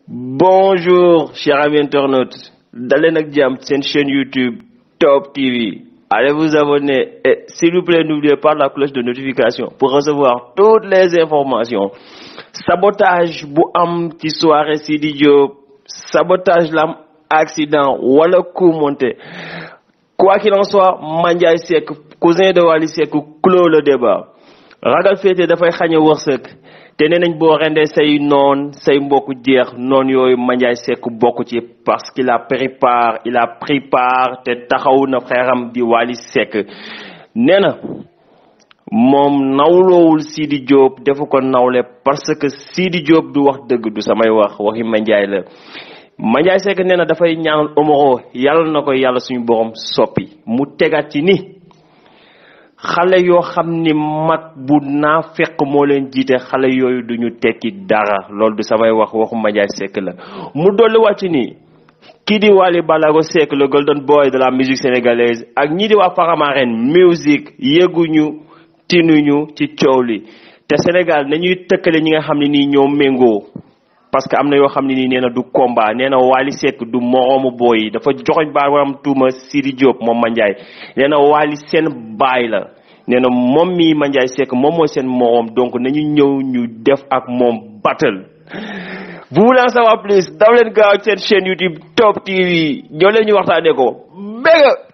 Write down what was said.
Bonjour, chers amis internautes. D'aller nak jam une chaîne YouTube Top TV. Allez vous abonner et s'il vous plaît, n'oubliez pas la cloche de notification pour recevoir toutes les informations. Sabotage bu am ci soirée Sidi Diop, sabotage lam accident wala coup monté. Quoi qu'il en soit, Mandiaye Seck, cousin de Wally Seck, clôt le débat. ragal féete dafay xañe wërsëg te nee nañ boo rendee say noon say mbokk jeex noon yooyu Mandiaye Seck bokk ci parce qu'il a pris part il a pris part te taxaw na xeeram di Wally Seck nee na moom nawloowul Sidi Diop defu ko nawle parce que Sidi Diop du wax dëgg du samay wax waxi Mandiaye la Mandiaye Seck nee na dafay ñaanal Omaro yàlla na ko yàlla suñu borom soppi mu tegaat ci ni xale yoo xam ni mag bu naa fekk moo leen jiite xale yooyu duñu tekki dara loolu du samay wax waxu Mandiaye Seck la mu dolli wàcc ni kii di Wally Ballago Seck le golden boy de la musique sénégalaise ak ñii di waa Faramareen musique yëguñu tinuñu ci coow li te Sénégal nañuy tëkkale ñi nga xam ne nii ñoo méngoo parce que am na yoo xam ne nii nee na du combat nee na Wally Seck du moroomu booy yi dafa joxoñ baaraam tuuma Sidi Diop moom Mandiaye nee na Wally seen baay la nee na moom mii Mandiaye Seck moom mooy seen moroom donc nañu ñëw ñu def ak moom battle vous voulez en savoir plus daw leen gaaw seen chaîne YouTube Top TV ñoo leen ñu waxtaanee ko béga